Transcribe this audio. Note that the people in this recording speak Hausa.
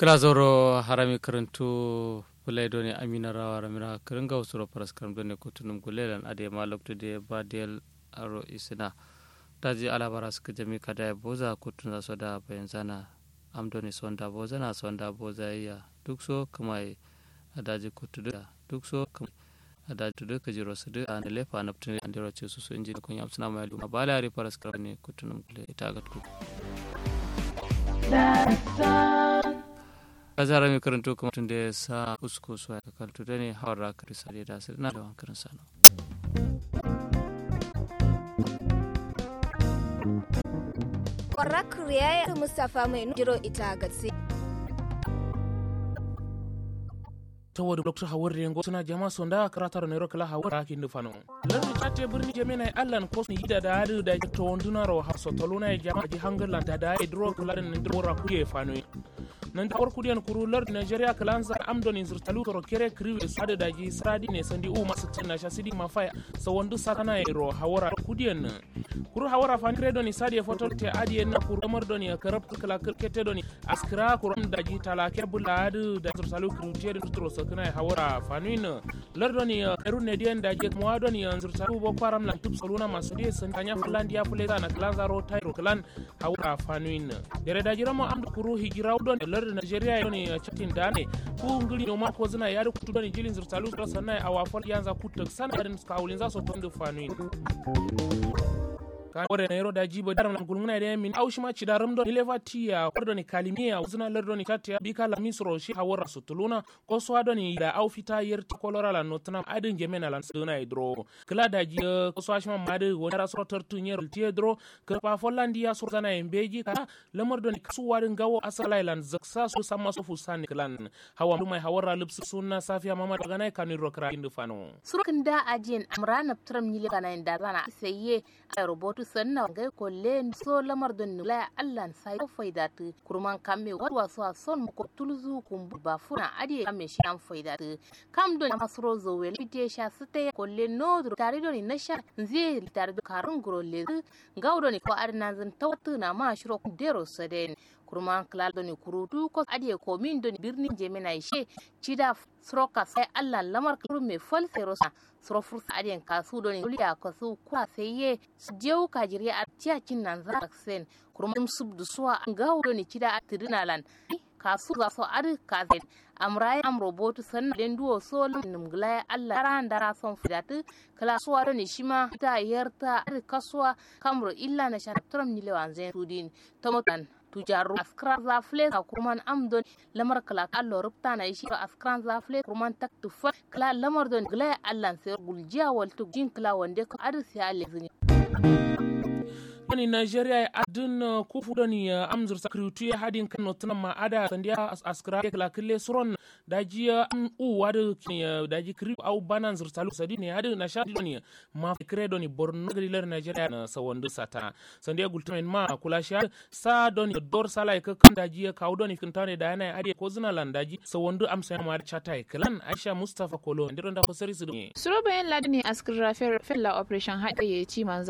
kala zoro harami karantu fulai doni amina rawa ramira kiringa usuro paras karam doni kutunum gulelan ade malok to de badel aro isina daji alabara suka jami kada ya boza kutun za da bayan zana am doni sonda boza na sonda boza iya duk so kamai daji kutu da duk so kamai daji tudu ka jiro su da ne lefa na putun andiro ce su su inji kun yamsuna mai luma bala ri paras karam ne kutunum gule ita ga kutu kazara mai karanto kuma tun da ya sa usko su ya kakaltu da ne hawar raka risale da su na da wankarin sano Kwarak Riyaya Mustapha mai jiro ita gatsi. saboda dr hawar rengo suna jama sonda karatar ne rokala hawar akin da fano lardi chatte birni jame na allan ko ni hida da hadu da to wonduna ro har sotolo na jama ji hangalan da da idro kula da ndro ra kuye fano nan da warku diyan kuru lardi nigeria kalanza amdon in zurtalu to kere kriwe sada da ji sradi ne sandi u masu tinna sha sidi mafaya so wondu sakana e ro hawara kudiyan kuru hawara fan credo ni sadi e foto te adi en kuru amar doni e karab kala kete doni askra kuru da ji tala ke buladu da zurtalu kuru tiyan dutro sakana e hawara fanuin lardo ni eru ne diyan da je mo doni e zurtalu bo param lan tup soluna masu di san kanya fulandia fuleza na kalanza ro tairo kalan hawara fanuin dere da jiramo amdu kuru hijiraw don lar nigeria yoni chatin dane ku ngili no mako zina yari kutu doni jilin zurtalu so sanai awafol yanza kutak sana garin skawulin za so tondo fanuin kan wore na yero da jibo daram nan gulmuna da min aushi ma ci daram don ileva tiya kordo ni kalimiya uzuna lerdo ni tatia bika la misro shi hawara sutuluna ko so do ni da au fita yer ti kolora la notna adin gemena lan suna idro kala da ji ko so ashma made wona ra so tortu nyer ti idro ka pa folandi ya so zana embeji ka lamar do ni kasu warin gawo asala lan zaksa so sama so fusani klan hawa mai hawara lipsu sunna safiya mama daga nai kanu ro kra indu fano surkin da ajin amrana tram ni kana inda zana sayye a robotu sanna ngai ko len so lamar don nula allan sai ko faidatu kurman kamme wadwa so son ko tulzu kum ba funa adi kamme shi an faidatu kam don masro zo wel fite sha site ko len no tare don na sha nzie tare do karun gro le gawdo ni ko arna zan tawtu na ma shiro dero saden kurman klal doni kurutu ko adi ko min doni birni jemina ishe cida sroka sai allah lamar kuru me fal serosa sro fursa adi kasu doni uliya ko su kwa seye jewu kajiri a tiya cin nan za sen kurman subdu suwa gawo doni cida atirina lan kasu za so adi kazen amraye am robotu sanna den duwo so num glaya allah ran dara son fidatu kala suwa doni shima ta yarta adi kasuwa kamro illa na shan tram ni lewan zen tudin tomotan tujaru askran zafle a kurman amdon lamar kala allo rubta na shi askran zafle kurman tak tufa kala lamar don gla allan sai guljiya wal tu jin kala wande ko arsi ale zini ni nigeria adin kufu doni amzur sakritu ya hadin kan notuna ma ada sandiya askra kala kille suron daji an u wadu daji kri au banan zur salu sadi ne hadin na shadi doni ma fikre doni borno gadilar nigeria na sawandu sata sandiya gultumen ma kula sha sa doni dor sala ka kan daji ka doni kintane da yana ade ko zina lan daji sawandu amsa ma da chata kalan aisha mustafa kolo ndiron da ko sari su suro bayan ladini askra fer la operation haɗe ya ci manzo